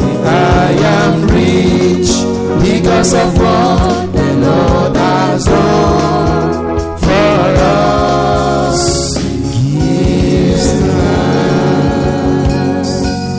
I am rich because of what the Lord has done for us. Give thanks.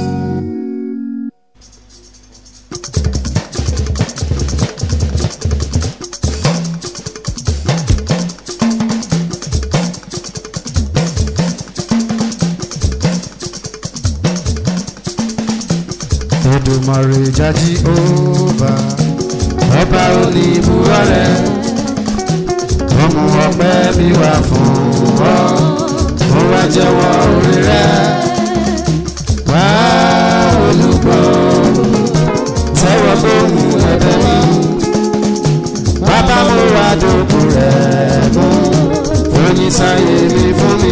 Èdùmàrè jájí òbá ọba oníbúwa rẹ̀ ọmọ ọpẹ́ bí wà fún ọ ó wá jẹ́wọ́ orí rẹ̀ wá olùgbọ́ tẹ́wọ́ gbóhùn ẹ̀bẹ̀ mi bàbá mo wá dòkú rẹ̀ mú oyin sáyé mi fún mi.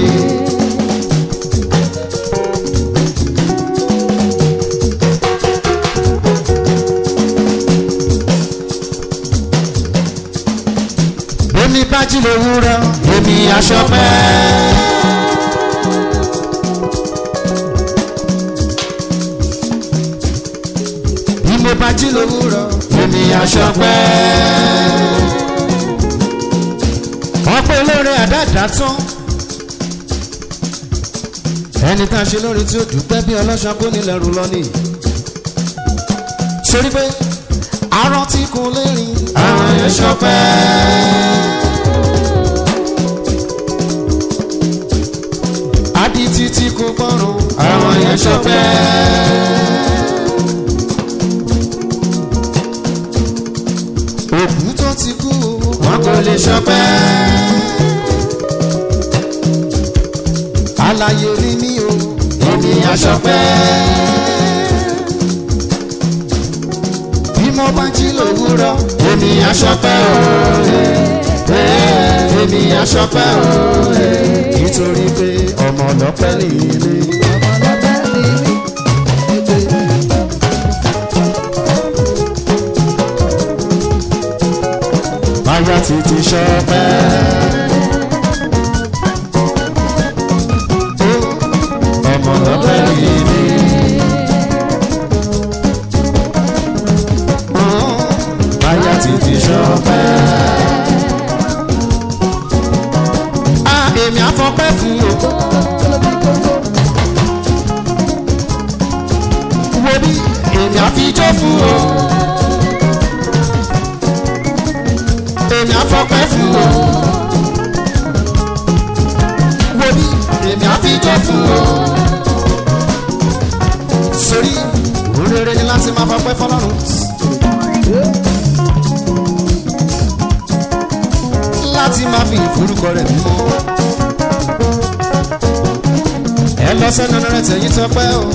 èmi bá jí lówùúrọ̀ èmi aṣọ pẹ́. bí mo bá jí lówùúrọ̀ èmi aṣọ pẹ́. ọ̀pọ̀ olóore àdáàdá tán. ẹni tá a ṣe lórí tí ó dùpẹ́ bí ọlọ́ṣà kó nílẹ̀ rú lọ nìyí. sórí pé aràn tí kò lè rìn àwọn yẹn ṣọpẹ́. adití tí kò gbọ́rùn àwọn yẹn ṣọpẹ́. òkú tó ti kú wọn kò lè ṣọpẹ́. àlàyé rí mi o ènìyàn ṣọpẹ́. bí mo bá jí lówùúrọ̀ èmi aṣọpẹ́ òòrè èmi aṣọpẹ́ òòrè nítorí pé ọmọ ọlọ́pẹ́ nìyí. báyà ti ti ṣọpẹ́. ọmọ ọlọ́pẹ́ nìyí. báyà ti ti ṣọpẹ́. a èmi àfọpẹ́ fún o. wo bí èmi àfijọ́ fún o. èmi àfọpẹ́ fún o. wo bí èmi àfijọ́ fún o. sórí òrèrè ni láti máa fọpẹ́ fọlọ́run. láti máa fi ìforúkọ rẹ̀ mímọ́. ẹ lọ sẹ́nu rẹ̀ tẹ̀yìn tọpẹ́ o.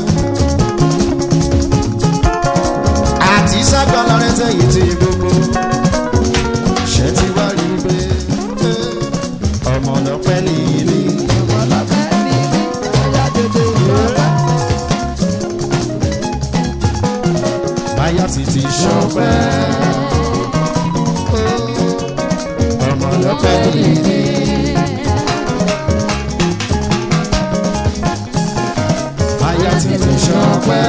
àti sábàlá rẹ̀ tẹ̀yìn tí gbogbo. ṣé ti wá rí i pé ọmọ ọlọ́pẹ́ nìyí ni. báyà ti ti ṣọpẹ́. ọmọ ọlọ́pẹ́ nìyí. báyà ti ti ṣọpẹ́.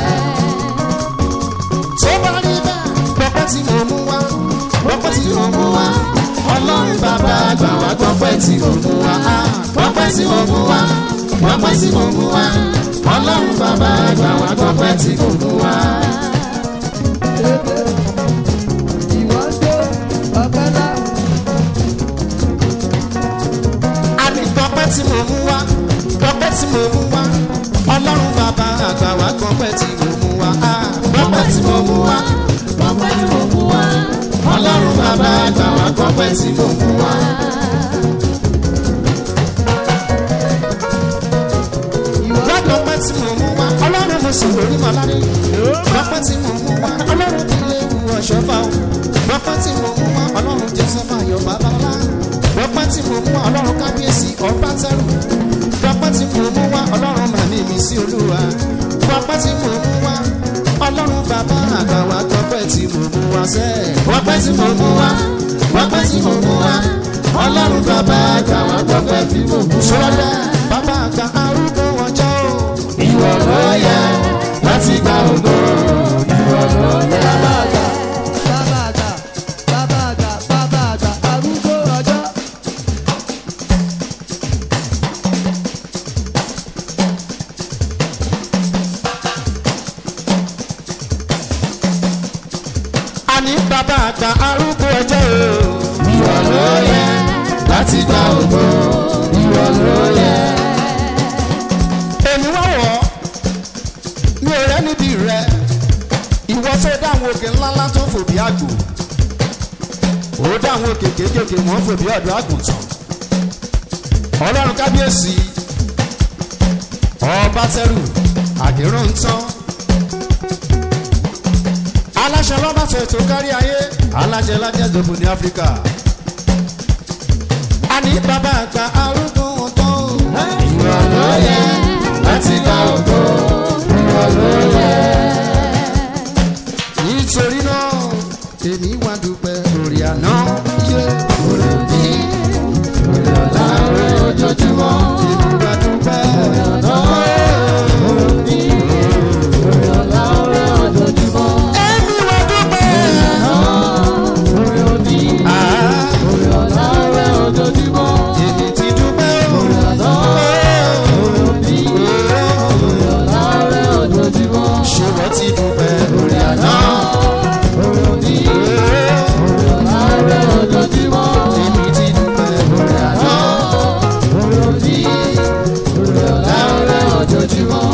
tó bá rí bẹ́ẹ̀ gbọ́pẹ́ tí mo mú wá gbọ́pẹ́ tí mo mú wá ọlọ́run bàbá àgbà wá gbọ́pẹ́ tí mo mú wá gbọ́pẹ́ tí mo mú wá gbọ́pẹ́ tí mo mú wá ọlọ́run bàbá àgbà wá gbọ́pẹ́ tí mo mú wá. àní gbọ́pẹ́ tí mo mú wá gbọ́pẹ́ tí mo mú wá ọlọ́run bàbá àgbà wá gbọ́pẹ́ tí mo mú wá gbọ́pẹ́ tí mo mú wá Ọpẹ́ tí mo mú wá. ọlọ́run bàbá àgbà wá gbọ́pẹ́ tí mo mú wá. gbọ́pẹ́ tí mo mú wá ọlọ́run mo sì lórí mọ́lárẹ́ gbọ́pẹ́ tí mo mú wá ọlọ́run kí lè wù ọ̀ṣọ́ fà ó gbọ́pẹ́ tí mo mú wá ọlọ́run joseph ayọ̀ babalá gbọ́pẹ́ tí mo mú wá ọlọ́run kábíyèsí ọba tẹ́rù gbọ́pẹ́ tí mo mú wá ọlọ́run màmí mi sí olúwa gbọ́pẹ́ tí mo mú wá ọlọ́run bàbá àgbà wá gbọ́pẹ́ tí mo mú wá sẹ́ gbọ́pẹ́ tí mo mú wá gbọ́pẹ́ tí mo mú wá ọlọ́run bàbá àgbà wá gbọ́pẹ́ tí mo mú wá sọ́dọ̀ bàbá àgbà arúgbó ọjọ́ o ìwọ ló yẹ láti gba ògo ní bàbá àgbà arúgbó ọjọ́ o. ìwọ ló yẹ láti gba ògo ìwọ ló yẹ. èmi wá wọ̀ ọ́ mi ò rẹ́ níbi rẹ ìwọ tó dáhùn òkè ńláńlá tó fò bí àgbò ó dáhùn òkè kéékèèké wọ́n fò bí ọ̀dọ́ àgùntàn ọlọ́run kábíyèsí ọba tẹrù àdérò ń tán aláṣẹ lọ́ba tó ètò kárí ayé alájẹ lájẹ dòbò ní áfíríkà a ní bàbá àgbà arúgbó wọn tán o. ìwọ ló yẹ láti gba ògo ìwọ ló yẹ. nítorí náà èmi wá dúpẹ́ orí àná yé orí òbí orí ọ̀la orí ojoojúmọ́ èmi wá dúpẹ́ orí àná orí òbí orí ọ̀la orí ojoojúmọ́. èmi wá dúpẹ́ orí òbí àá orí ọ̀la orí ojoojúmọ́. èmi ti dúpẹ́ orí àná orí òbí orí ọ̀la orí ojoojúmọ́. ṣé wọ́n ti dúpẹ́ orí àná orí òbí orí ọ̀la orí ojoojúmọ́. èmi ti dúpẹ́ orí àná orí òbí orí ọ̀la orí ojoojúmọ́.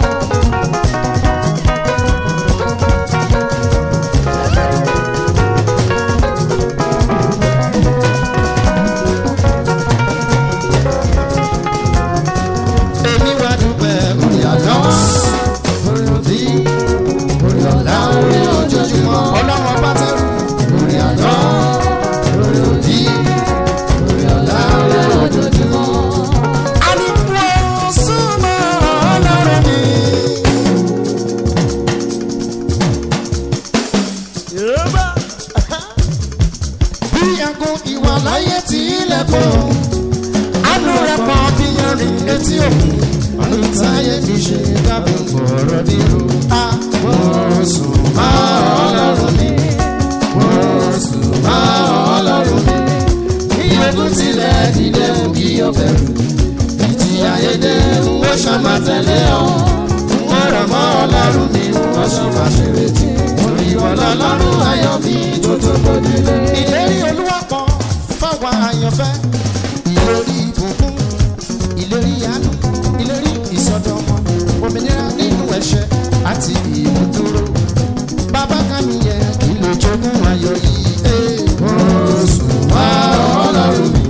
èmi wá dúpẹ́ orí àná orí òbí orí ọ̀la orí ojoojúmọ́ ọlọ́run ọba tẹ́rù orí àná orí òbí orí ọ̀la orí ojoojúmọ́. àdìpọ̀ súnmọ́ ọlọ́run mi. bí ẹkún ìwà láyé tí ilẹ̀ pọ̀ àánú rẹ̀ pọ̀ bí yanrìn etí òkun ọdún táyé mi ṣe dábò bọ̀rọ̀ dírú. a wọ́n sùn má ọlọ́run mi wọ́n sùn má ọlọ́run mi. kí ogun tilẹ̀ dìde mú kí o bẹ̀rù. ìjì ayédè wọ́n ṣàmà tẹ̀lé ọ. wọ́n rọ̀ mọ́ ọlọ́run mi wọ́n sì máa ṣe retí. orí wọn lọ́lọ́run ayọ̀ mi tó tó gbòdìlé. ìlérí olúwa kan fáwọn àyànfẹ́ ìlérí ìbùkún ìlérí àánú ìlérí ìsọdọmọ òmìnira nínú ẹ̀ṣẹ̀ àti ìmúdúró bàbá kàmí yẹ kí ló jogún ayọ̀ yìí. ee. oṣù wá ọlọ́run mi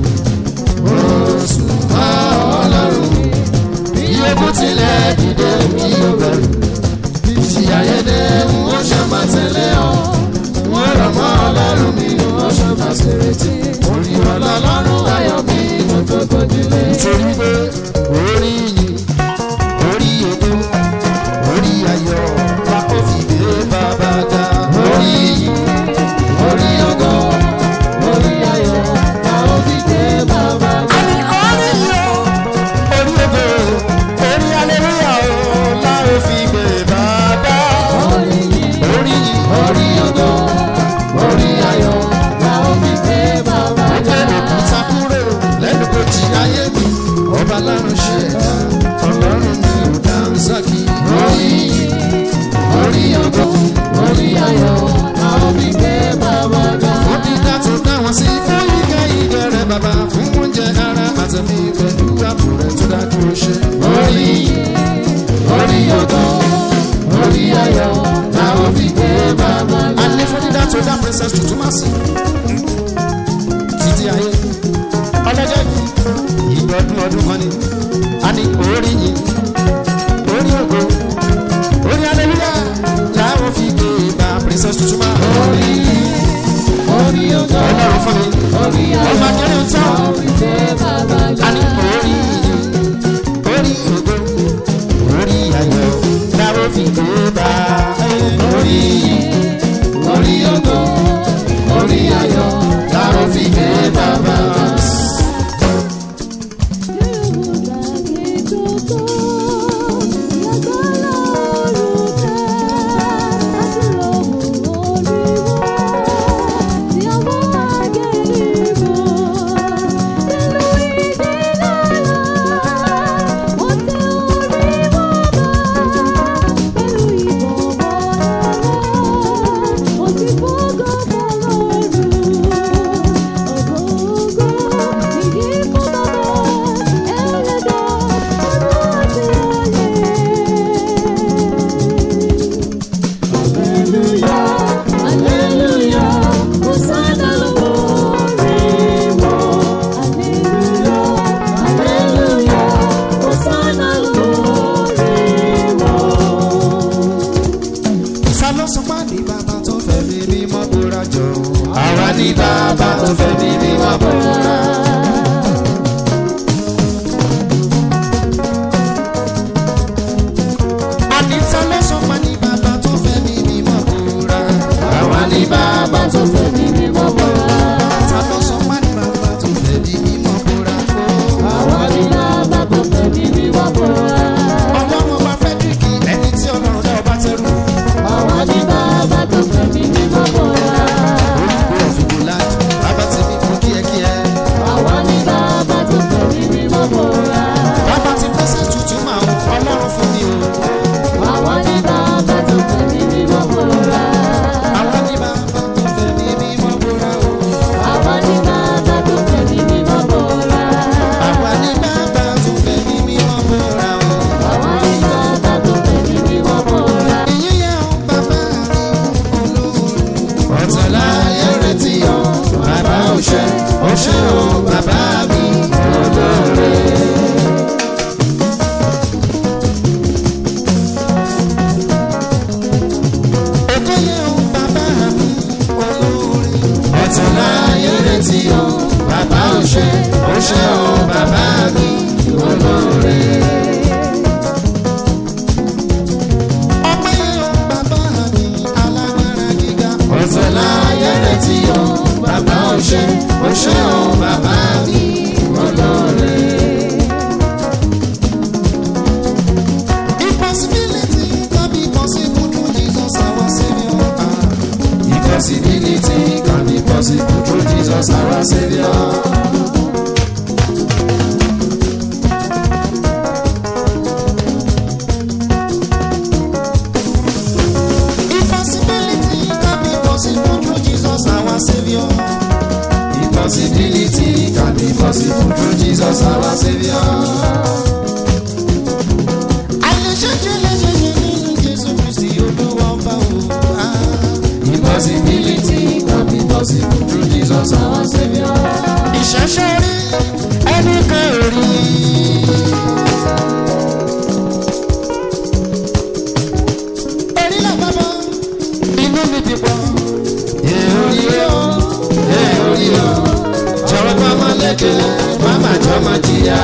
oṣù wá ọlọ́run mi bí ogun tilẹ̀ dìde kí o bẹ̀rù ìjì ayédè wọ́n ṣàmà tẹ̀lé ọ wọ́n rọ̀ mọ́ ọlọ́run mi wọ́n ṣàmà ṣèrètí orí ọlọ́run ayọ̀ mi tó tó gbòdìlé. nítorí pé orí yìí orí ètò orí ayọ̀ wa ó fi gbé bàbá ga. orí yìí orí ògo orí ayọ̀ la ó fi gbé bàbá ga. àní orí yìí o orí ògo orí aleluya o la ó fi gbé bàbá. orí yìí orí yìí orí ògo orí ayọ̀ la ó fi gbé bàbá ga. ẹnu kúta kúrò lẹ́nu kò jí ayé mi ọba lárùn ṣe ẹ̀dá ọlọ́run mi ò dáhùn sákì. orí yìí orí ògo orí ayọ̀ la ó fi gbé bàbá ga. fún dídá tó dá wọn sí fún yíká ìjẹrẹ bàbá fún oúnjẹ ara àtẹ̀mí pẹ̀lú ààbò rẹ̀ tó dájú ó ṣe. orí yìí orí ògo orí ayọ̀ la ó fi gbé bàbá ga. a ní fún dídá tó dá princess tuntun má sí. títí ayé ọlọ́jọ́ yìí ìgbọ́dún ọdún kan ni a ní orí yìí orí ògo orí aleluya làwọn fi gbé bá princess tuntun má. orí yìí orí ògo ọlọ́run fún mi orí ọmọ ayọ̀ akẹ́rẹ́ ń la tán. ó fi gbé bàbá ga. a ní orí yìí orí ògo orí ayọ̀ làwọn fi gbé bá. orí yìí orí ògo orí ayọ̀ la ó fi gbé bàbá ga. Thank you. ló sọ pé ní bàbá tó fẹ́ mi mímọ́ bóra jọ. àwa ní bàbá tó fẹ́ mi mímọ́ búra. àníta ló sọ pé ní bàbá tó fẹ́ mi mímọ́ bóra. àwa ní bàbá tó fẹ́ mi mímọ́ búra. ta ló sọ pé ní bàbá tó fẹ́ mi mímọ́ bóra. àwa ní bàbá tó fẹ́ mi mímọ́ búra. ọlọ́run ọba fẹ́díríkì ẹni tí ọlọ́run dá ọba tẹrù. àwa ní bàbá tó fẹ́ mi mímọ́ búra. olùkọ́ òfìgbò láti bàbá ti mi fún kíẹ́kíẹ́. àwa ní bàbá tó fẹ́ mi mímọ́ búra. bàbá ti pẹ́sẹ̀ tuntun máa ń ọlọ́run fún mi o. àwa ní bàbá tó fẹ́ mi mímọ́ búra. àwọn ní bàbá tó fẹ́ mi mímọ́ bóra o. àwa ní bàbá tó fẹ́ mi mímọ́ búra. àwa ní bàbá tó fẹ́ mi mímọ́ bóra o. àwa ní bàbá tó fẹ́ mi mímọ́ búra. ìyẹn yẹn o bàbá mi olóore. ọ̀tọ̀lá yẹrẹ ti yọ bàbá òṣè òṣè o bàbá mi olóore. èkó yẹn o bàbá mi olóore. ọ̀tọ̀lá yẹrẹ ti yọ bàbá òṣè òṣè o bàbá mi olóore. ọpẹ́ yẹn o bàbá mi alágbára gíga. ọ̀tọ̀lá yẹrẹ ti yọ bàbá òṣè òṣè o bàbá mi olóore. impossibility can be possible through Jesus our saviour. Ah. Impossibility can be possible through Jesus our Savior. Impossibility can be possible through Jesus our saviour. Impossibility can be possible through Jesus our Savior. àìlèṣeéṣe lè ṣe ṣe nínú Jésù Kristi olúwa ọba o. Ah. Impossibility can be possible through Jesus our Savior. ìṣẹ̀ṣẹ̀ rí ẹnì kan ò rí. Orí là bàbá inú mi ti pọ̀. Èorí o, èorí o, jọ̀wọ́ bá máa lékè, má má jọ máa jìyà.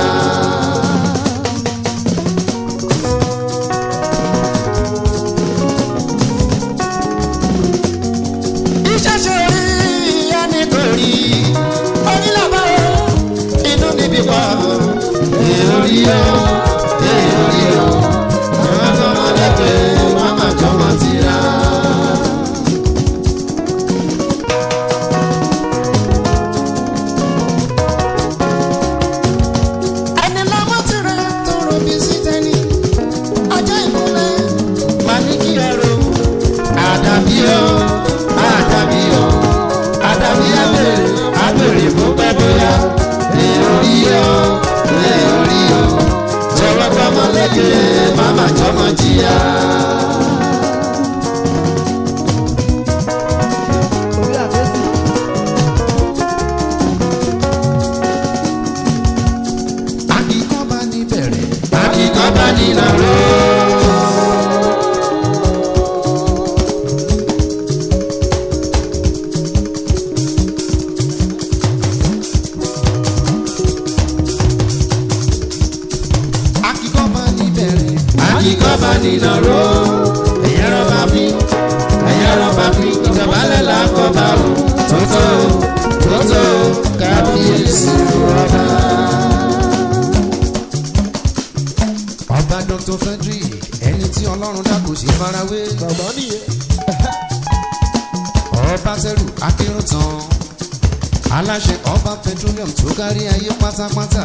ìṣẹ̀ṣẹ̀ rí ẹnì kan ò rí. Orí là bàbá inú mi ti pọ̀. Èorí o, èorí o, jọ̀wọ́ bá máa lékè, má má jọ máa jìyà. ẹni lọ́wọ́ ti rẹ̀ tó robi sí tẹ́ni. ọjọ́ ìmúlẹ̀ máa ní kí ẹ ro. Àdàbí o, àdàbí o, àdàbí abèrè, abèrè bó pẹ́ bóyá. Èorí o, èorí o, jọ̀wọ́ gbọ́mọ lékè, má má jọmọ jìyà. àkìkọ́ bá ní bẹ̀rẹ̀. Akíkọ́ bá nínà ró. àkìkọ́ bá ní bẹ̀rẹ̀. Akíkọ́ bá nínà ró. Ẹ̀yẹ́ rọ́bà fi, ẹ̀yẹ́ rọ́bà fi, ìjọbalẹ̀ làkọ́bà o. Tótó, tótó, kábíyèsí ọba. ọba dr frederick ẹni tí ọlọ́run dá kò sí farawé. bàbá nìyẹn. ọba tẹrù akérùntàn aláṣẹ ọba petroleum tó kárí ayé pátápátá.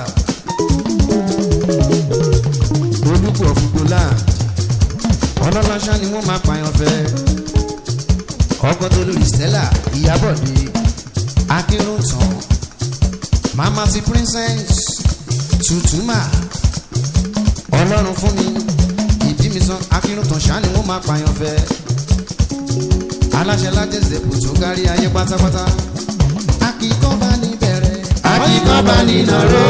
olùkọ́ fúgbólà ọlọ́láṣá ni wọ́n máa pààyàn fẹ́. ọkọ tó lórí stella ìyábọ̀dé akérùntàn mama ti princess tutuma ọlọ́run fún mi ìdí mi san akínrùntàn ṣáà ni wọ́n máa pààyàn fẹ́ aláṣẹ lájẹsẹ̀ kò tó kárí ayé pátápátá akíkọ́ bá ní bẹ̀rẹ̀ Akíkọ́ bá nínà ró.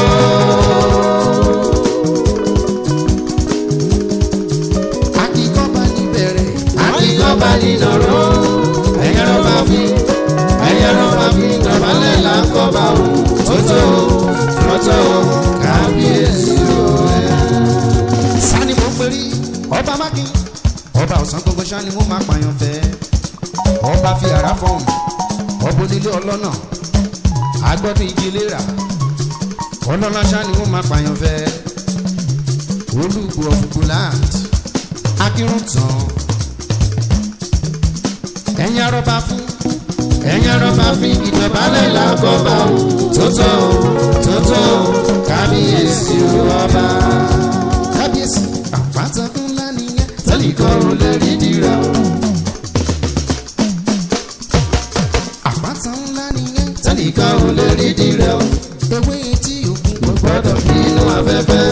akíkọ́ bá ní bẹ̀rẹ̀ Akíkọ́ bá ní nàró ẹ̀yẹ́ ló bá fi ẹ̀yẹ́ ló bá fi dọ̀bálẹ̀ là ń kọ́ bá o tótó tótó kábíyèsí o ẹ̀. sani mo pèrè ọba mákin ọba ọ̀sán gbogbo sani mo máa pààyàn fẹ́ ọba fi ara fọ̀hún ọba onílé ọlọ́nà agbọ́dún igi léra ọlọ́lá sani mo máa pààyàn fẹ́ olùgbò ọ̀fùgbòland akírun tán ẹ̀yin arọ́bà fún ẹ̀yin arọ́bà fi ìdọ̀bálẹ̀ là ń kọ́ bá o tótó tótó kábíyèsí o ọba. kábíyèsí àpáta ńlá nìyẹn tẹ́nìkan ò lè rí dìrà o. àpáta ńlá nìyẹn tẹ́nìkan ò lè rí dìrà o. ewé etí òkun kò gbọ́dọ̀ bí inú afẹ́fẹ́.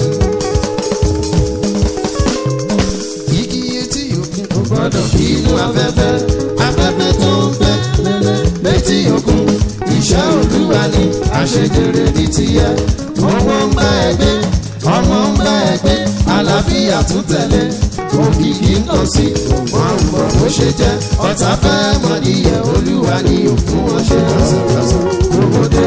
igi etí òkun kò gbọ́dọ̀ bí inú afẹ́fẹ́. afẹ́fẹ́ tó ń fẹ́ létí òkun. iṣẹ́ olúwa ni àṣejèrè ní tiẹ̀. owó ń bá ẹgbẹ́ ọmọ ń bá ẹgbẹ́ àlàáfíà tún tẹ̀lé. òkìkí ń kàn sí wọn ò mọ bó ṣe jẹ́. ọ̀tá fẹ́ mọ ìyẹ̀ olúwa ni òfin wọn ṣe lọ́sọ̀lọ́sọ̀ gbogbo dé.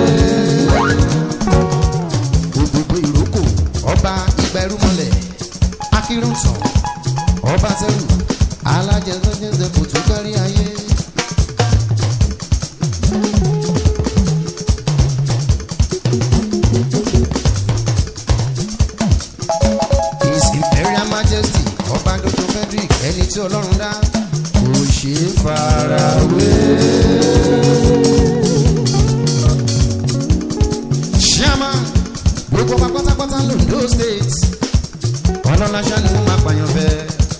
gbogbo ìrókò ọba ìgbà ẹrúmọlẹ̀ akírun tán ọba tẹrù alájẹsẹjẹsẹ kò tún kárí ayé. his imperial majesty ọba dr frederick ẹni tí ọlọ́run dá kò ṣeé farawé. chairman gbogbo ọba pátápátá londo state ọlọ́láṣá ni wọ́n máa pààyàn fẹ́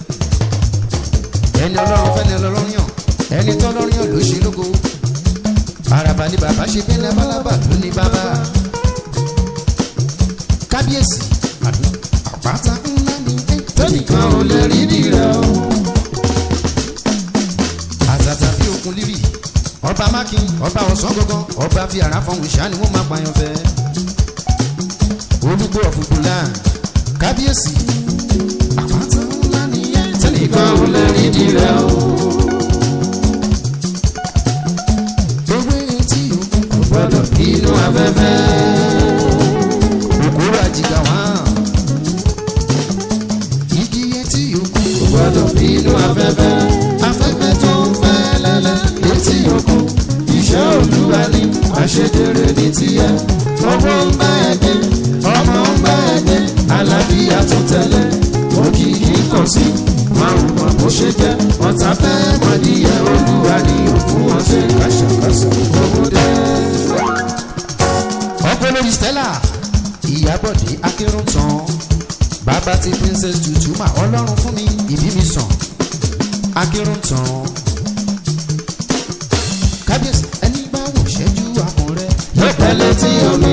ẹni ọlọ́run fẹ́ ni ọlọ́run yàn ẹni tọ́lọ́run yàn ló ṣe lógo àràbà ni bàbá ṣe bí lábálábà ló ní bàbá kábíyèsí àbí àpáta ńlá ni ẹ tẹ́nìkan ò lè rí dìrà o. àtàtà bí okun líbì ọba mákin ọba ọ̀sán gangan ọba fi àrà fọhùn ṣáà ni wọ́n máa pààyàn fẹ́ olùgbò ọ̀fùgbùlà kábíyèsí àpáta ńlá ni ẹ tẹ́nìkan ò lè rí dìrà o. ewé etí òkun kò gbọ́dọ̀ bí inú afẹ́fẹ́. òkúra jìgà wá igi etí òkun kò gbọ́dọ̀ bí inú afẹ́fẹ́. afẹ́fẹ́ tó ń fẹ́ lẹ́lẹ́ létí òkun. iṣẹ́ olúwa ni àṣejèrè ní tiẹ̀. owó ń bá ẹgbẹ́ ọmọ ń bá ẹgbẹ́ àlàáfíà tó tẹ̀lé. òkìkí kàn sí márùn mọ́ bó ṣe jẹ́. ọ̀tá fẹ́ mọ̀díyẹ olúwa ni òfin wọn ṣe kàṣàkàṣà gbogbo dé. ọkọ lórí stella ìyábọ̀dé akérún tán bàbá ti princess tutuma ọlọ́run fún mi ìbí mi sàn akérún tán kábíyèsí ẹni bá wò ṣẹ́jú àkùn rẹ yóò pẹ́ létí omi.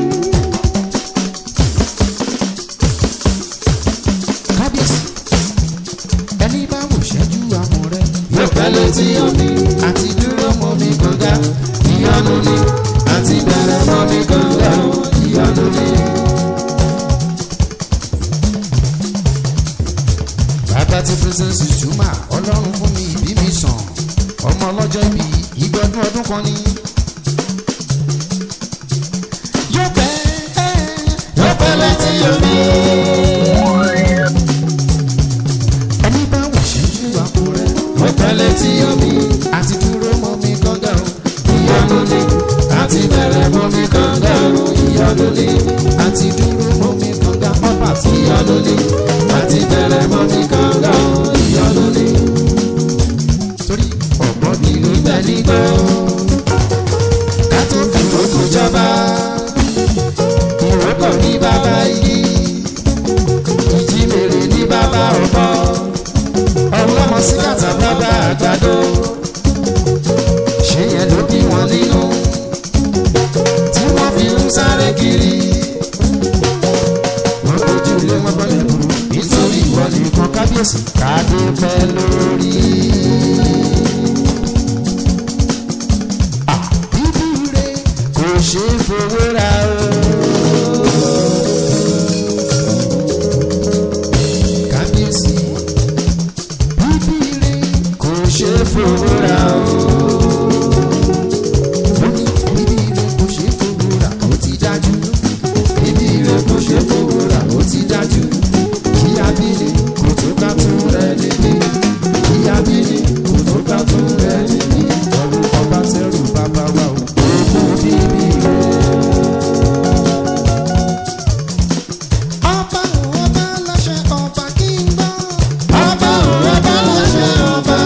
kábíyèsí ẹni bá wò ṣẹ́jú àkùn rẹ yóò pẹ́ létí omi. àti dúró mọ́ mi kànga ìyanu ni àti bẹ̀rẹ̀ mọ́ mi kànga o ìyanu ni. bàbá ti princess tutuma ọlọ́run fún mi ìbí mi sàn ọmọ ọlọ́jọ́ ìbí ìgbọ́dún ọdún kan ní. yóò pẹ́ yóò pẹ́ létí omi. ẹni bá wò ṣẹ́jú àpò rẹ̀ yóò pẹ́ létí omi. àti dúró mọ́ mi kànga o ìyanu ni àti bẹ̀rẹ̀ mọ́ mi kànga o ìyanu ni. àti dúró mọ́ mi kànga ọba tí ìyanu ni àti bẹ̀rẹ̀ mọ́ mi kànga o ìyanu ni. torí ọ̀gbọ́n mi ló ibẹ̀ ní gbọ́ ká tó fi kókó jọba. ìrókò ní bàbá igi ìjímèrè ní bàbá ọ̀bọ. ọlọ́mọ sí kàtà bàbá àgbàdo. ṣé yẹn ló bí wọn nínú tí wọ́n fi ń sáré kiri. wọ́n kojú ilé wọn bọ́lẹ̀ burú nítorí ìwọ nìkan kábíyèsí kádé pẹ́ lórí. fowó ra o. ó ní bíbí rẹ̀ kò ṣe é fowó rà ó ti dájú. Ibi rẹ̀ kò ṣe fowó ra ó ti dájú. Kí abíní kò tó ká tún rẹ̀ níbí. Kí abíní kò tó ká tún rẹ̀ níbí. ọ̀run ọba tẹ́rù bàbá wa o. ogún bíbí rẹ̀. ọba òun ọba láṣẹ ọba kí n gbọ́. Ọba òun ọba láṣẹ ọba.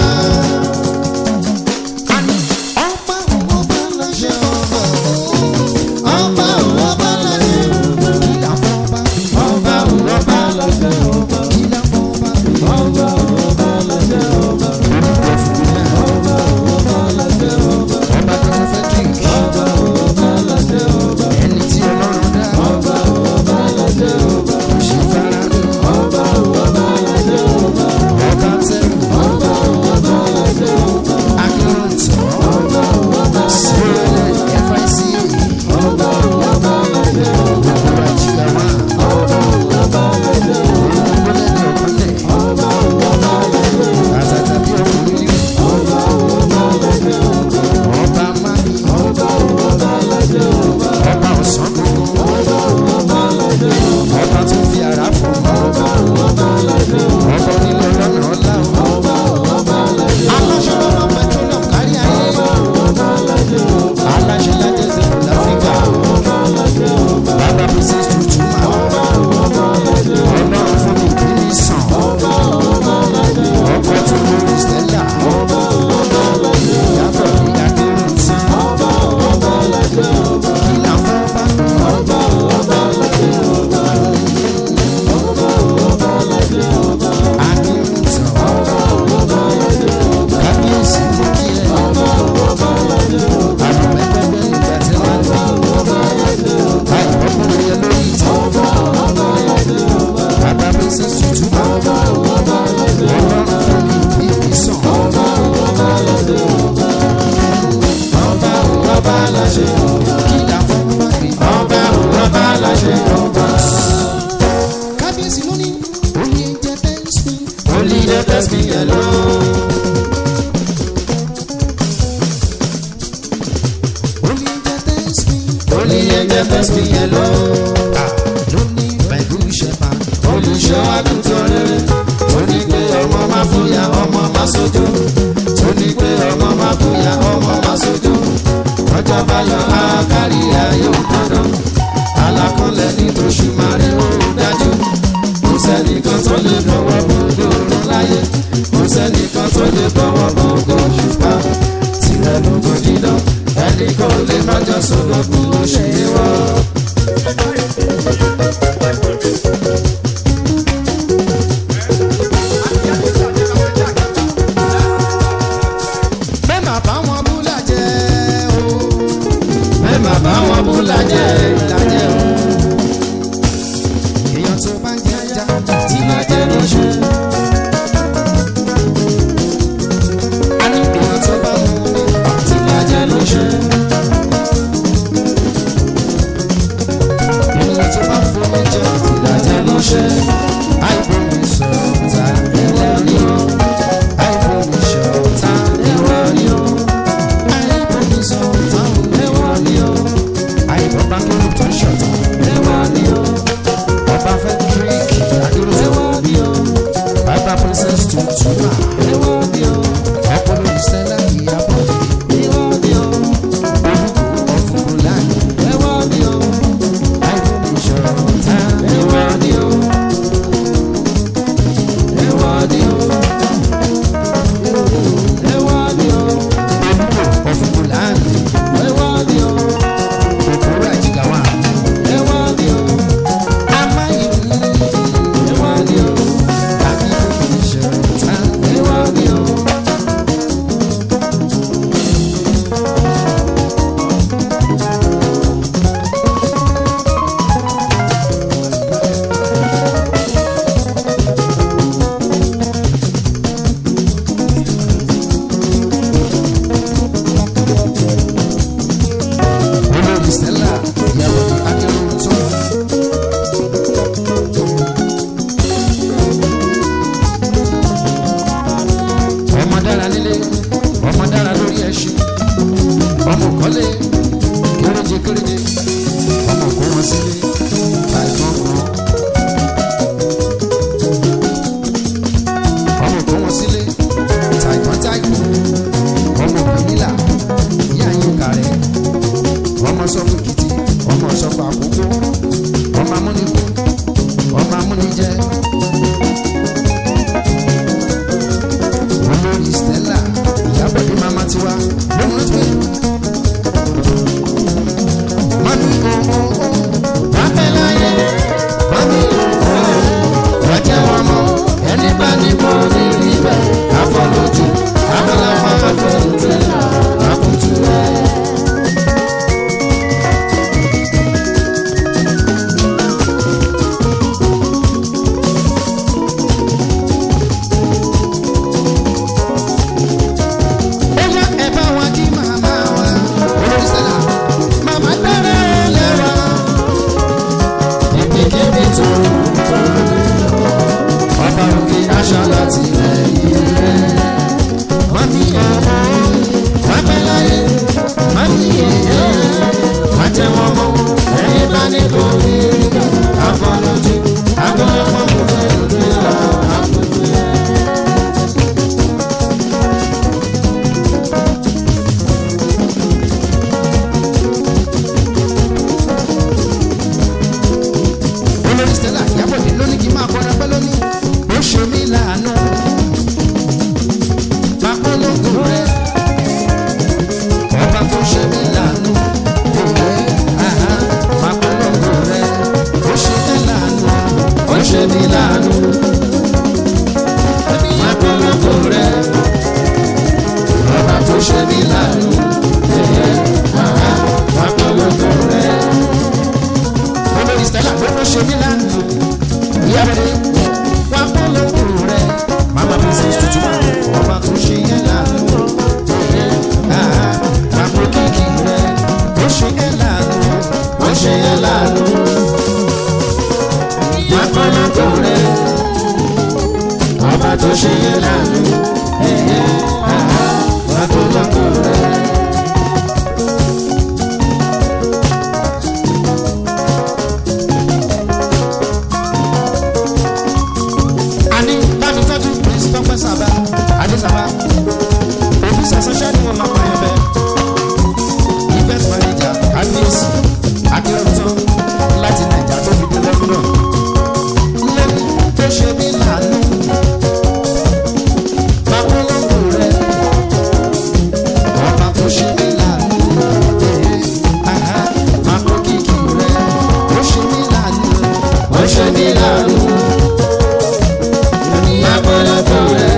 àní ọba òun ọba láṣẹ ọba. Ọba òun ọba láṣẹ ọba. ìlà fọba Ọba òun ọba láṣẹ ọba. ìlà fọba. Ọba òun ọba láṣẹ ọba. orúkọ fún mi. Ọba òun ọba láṣẹ ọba. ọba tó fẹ́ kí n kí. Ọba òun ọba láṣẹ ọba. ẹni tí ọlọ́run dá. Ọba òun ọba láṣẹ ọba. kò ṣe fara lọ. Ọba òun ọba láṣẹ ọba. ọba tẹ́rù. Ọba òun ọba láṣẹ ọba. akéròntọ́. Ọba òun ọba sílẹ̀ FICA. Ọba òun ọba láṣẹ ọba. gbogbo àjìká wa. Ọba òun ọba láṣẹ ọba. ọmọlẹ́ni ọ̀kọ́lẹ̀. Ọba òun ọba láṣẹ ọba. àtàtà bí ọkùnrin rí. Ọba òun ọba láṣẹ ọba. ọba mami. Ọba òun ọba láṣẹ ọba. ọba ọ̀sán gbogbo. Ọba òun ọba láṣẹ ọba. ọba tó fi ara fọ̀. Ọba òun ọba láṣẹ ọba. ọba onílé ọlọ́nà ọlá o. Ọba òun ọba láṣẹ ọba. aláṣẹ lọ́wọ́ petroleum kárí ayé. Ọba òun ọba láṣẹ ọba. aláṣẹ lájẹ zero láfíríkà. Ọba láṣẹ ọba. bàbá princess tuntun máa. Ọba òun ọba láṣẹ ọba. ọlọ́run fún mi kí ni sàn. Ọba òun ọba láṣẹ ọba. ọkọ tó lórí stella. Ọba òun ọba láṣẹ ọba. ìyàbọ̀ ní akéròntì. Ọba òun ọba láṣẹ ọba. kí làwọn bá mi. Ọba òun ọba láṣẹ ọba. Ọba òun ọba láṣẹ ọba. akéròntì. Ọba òun ọba láṣẹ ọba. kábíyèsí mú kí ẹ. Ọba òun ọba láṣẹ ọba. àrùn pẹ́pẹ́pẹ́ ìgbà tí wọ́n lè. Ọba láṣẹ ọba. àìmọ́kùnrin yẹn lórí ìtàn. Ọba ọba láṣẹ ọba. bàbá princess tuntun máa. Ọba ọba láṣẹ ọba. ọlọ́run fún mi kí ni sàn. Ọba ọba láṣẹ ọba. Ọba ọba láṣẹ ọba. kí làwọn bá mi. Ọba ọba láṣẹ ọba. kábíyèsí ló ní. oyè jẹ tẹ́sí. Only the best me alone. oyè jẹ tẹ́sí. Only the best me alone. ló ní pẹ̀lú ìṣẹ̀fà. Olùṣọ́ àgùntàn rere. Ó ní pé ọmọ máa fòyà ọmọ máa sojú. Ó ní pé ọmọ máa fòyà ọmọ máa sojú. Ọjọ́ bá yọ àkárí ayé òtọ́dọ̀. Alákọ̀ọ́lẹ̀ ní tòṣù máa rí òun dájú. Kò sẹ́nìkan tó lè bọ̀wọ̀ bòdò òrùn láyé. Kò sẹ́nìkan tó lè bọ̀wọ̀ bòdò òṣùpá. Tirẹ̀ lógo dídán. Ẹnì kan ò lè má jọ sọ̀rọ̀ kú ó ṣe é wọ́. bẹ́ẹ̀ máa bá wọn bú lájẹ́ o. Ẹ má bá wọn bú lájẹ́ lájẹ́ o. èèyàn tó bá ń jẹ ajá. Tí lájẹ́ ló ṣe. a ní èèyàn tó bá mú mi. Tí lájẹ́ ló ṣe. ọmọ dára lórí ẹṣin ọmọ kọ́lé kéréje kéréje ọmọ kó wọn sílé láìpọ́n kan ọmọ kó wọn sílé tàìpọ́n tàìpọ́n ọmọ kìnìlà ní àyíká rẹ̀ ọmọ sọ́kù kìtì ọmọ sọ́kù àkókò ọmọ amúnikú ọmọ amúnijẹ olórí stella ìyábọ̀dé mama tiwa lóhun ló pé mami ooo wápẹ́ láyé mami ooo wájẹ́ wọn mọ́ ẹni bá ní kó ní rí bẹ́ẹ̀ àfọlójú abẹ́láfà àfọlójú àkùtù rẹ̀. Bóyá ẹ bá wa kí màmá wa. Olórí Stella, màmá dára lẹ́wà. Ibikíbi tó tó lè lọ. Ọba òkè aṣọ láti lẹ́yìn rẹ̀. Mami ọmọ, wọ́n pẹ́ láyé. Mami ẹ̀yẹ́, wọ́n jẹ́ wọn mọ́. Ẹyin bá ní kò ní ìgbà. Àfọlójú, àgbọ̀lọ́pọ̀ mú lẹ́nu lẹ́la. Àpòjù ẹ̀. olórí stella ìyábọ̀dé lónìí kí n máa kọrin pẹ́ lónìí ó ṣe mí láàánú pápólógún rẹ ọba tó ṣe mí láàánú òwe àhá pápólógún rẹ ó ṣe mí láàánú ó ṣe mí láàánú pápólógún rẹ ọba tó ṣe mí láàánú òwe àhá pápólógún rẹ olórí stella ló ló ṣe mí lánàá ìyá rẹ wà kó lóko rẹ mama princess tuntun ọba tó ṣe yẹn lánàá àpò kíkì rẹ ó ṣe yẹn lánàá ó ṣe yẹn lánàá wà kó lóko rẹ ọba tó ṣe yẹn lánàá wà kó lóko rẹ. àní bámi tọ́jú prince tọ́pẹ́ sábà adésàbà òbí sàṣẹṣẹ́ ni wọ́n máa pa ẹ̀bẹ̀ event manager kábíyèsí akérèmítọ́ láti nàìjà tó fi dé london lẹ́nu tó ṣe mí lànà babolóńgbò rẹ̀ ọba tó ṣe mí lànà aha mako kìkì rẹ̀ ó ṣe mí lànà ó ṣe mí lànà lápọ̀lọpọ̀ rẹ̀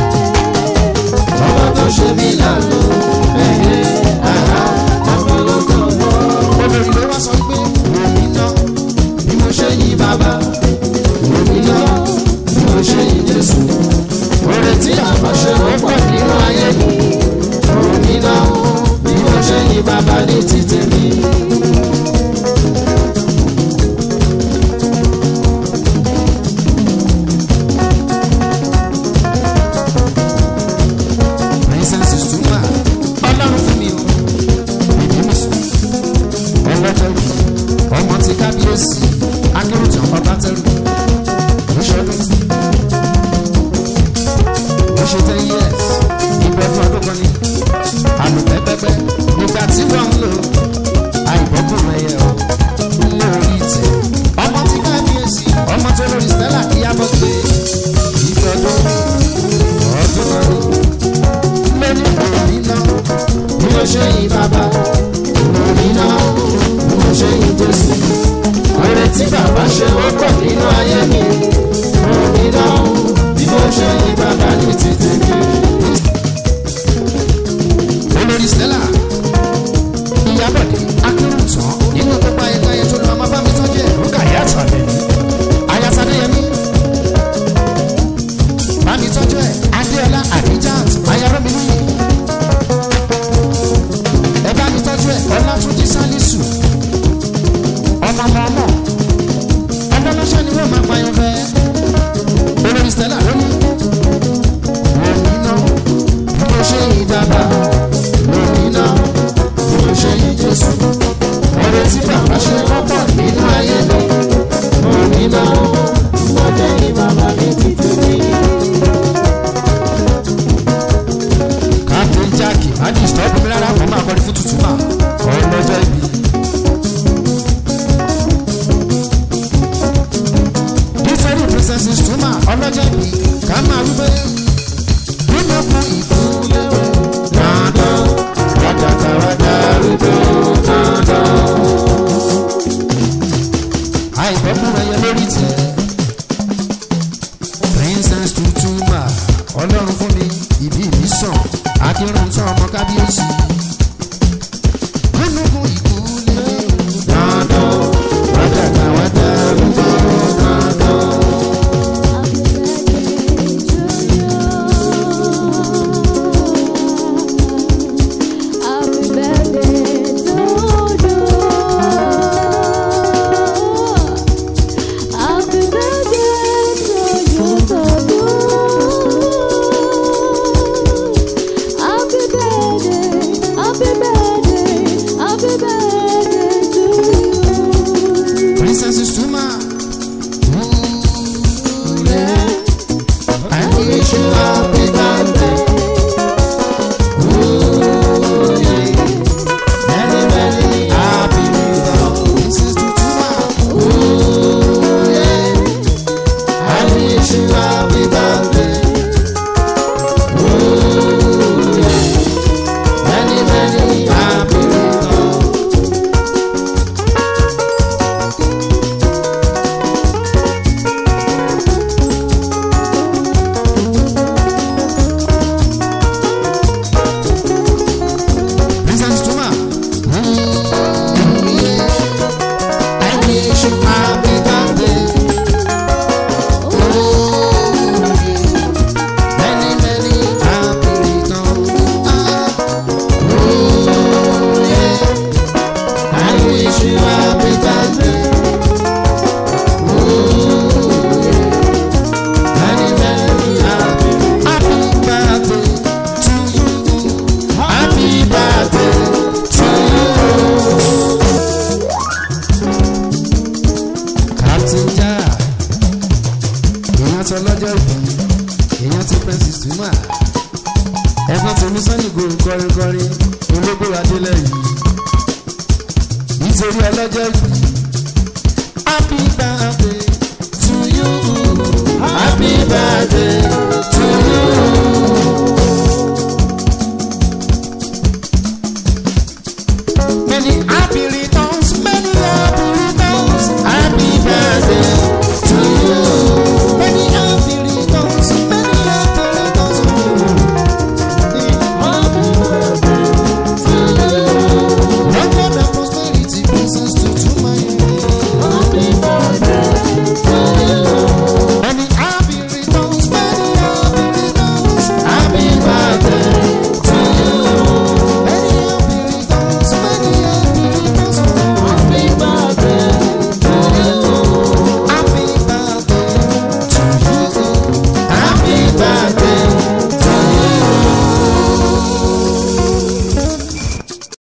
ọba tó ṣe mí lànà ẹ̀yẹ àhá lápọ̀lọpọ̀ rẹ̀. olórí ló wá sọ pé omi náà bí mo ṣe yí bàbá omi náà bí mo ṣe yí jésù. oore tí àbáṣe ó pọ̀ nínú ayé mi omi náà bí mo ṣe yí bàbá ní títẹ̀ mi. princess is too mad. ọlọ́run fún mi o ìdí mi sùn ọlọ́tẹ̀rù ọmọ ti kábíyèsí akéròtàn ọbátẹ̀rù lóṣọdún ó ṣe ten years ìgbọ́dún ọdún kan ní àlùpẹ́pẹ́pẹ́ nígbà tí wọ́n ń lò àìbọ́kùnrin ẹ̀yẹ ọ̀ lórí ìtẹ̀ ọmọ ti kábíyèsí ọmọ tó lórí stella kíyàbọ̀ gbé ìgbọ́dún ọdún kan ní lórí òní náà bí mo ṣe yí bàbá òní náà bí mo ṣe yí jésù oore tí bàbá ṣe ó pọ̀ nínú ayé mi òní náà bí mo ṣe yí bàbá ní títí mi. olórí stella ìyábọ̀dé akérùntàn nínú gbogbo ayẹyẹ tó lọ máa bá mi tọ́jú ẹ̀ ló kàrí àtàlẹ́ ayatadéyẹmí bá mi tọ́jú ẹ̀ adéọlá adijat ayárọ́mìlì ẹ bá mi tọ́jú ẹ̀ ọlátúnjí sálísù ọmọ ọmọ ọmọ ọlọ́lọ́ṣẹ́ ni wọ́n máa pa yẹn fẹ́ olórí stella lónìí bàbá lónìí náà bí mo ṣe yí jésù ọ̀rẹ́ tí bàbá ṣe kọ́kọ́ nínú ayé mi lónìí náà mo jẹ́ ní bàbá mi títí mi. captain jackie má disturb mi rárá kó máa kọrin fún tuntun mà ọlọ́jọ́ ibi. nítorí princesses tuma ọlọ́jọ́ ibi ká máa wípé nínú kú ìkúlẹ̀ dandan wákàtà wákà rúdò dandan. àìbọ́kùn ẹyẹ lórí tiẹ̀ princess tuntun mà ọlọ́run fún mi ìbí mi sàn akírun tán ọmọ kábíyèsí. nínú kú ìkúlẹ̀ dandan wákàtà wákà rúdò dandan. Princess Tuma. I wish you happy birthday. Ooh, yeah. Many, many happy returns. Princess Tuma. Ooh, yeah. I wish you happy birthday. Ooh, yeah. Many, many happy returns. Princess Tuma. I wish you happy birthday. Oh, many, many happy returns. Ah, oh, yeah. I wish you happy birthday. Oh, yeah. Many, many happy happy birthday to you. Happy birthday to you. Captain Jack, èèyàn tó lọ́jọ́ ìbí, èèyàn tó Princess Tuma. Ẹ̀gbọ́n tèmi sọ́ni gòrò kọrinkọrin, ológbò adélẹ̀ yìí. Nítorí ọlọ́jọ́ ìbí. Happy birthday to you. Happy birthday to you.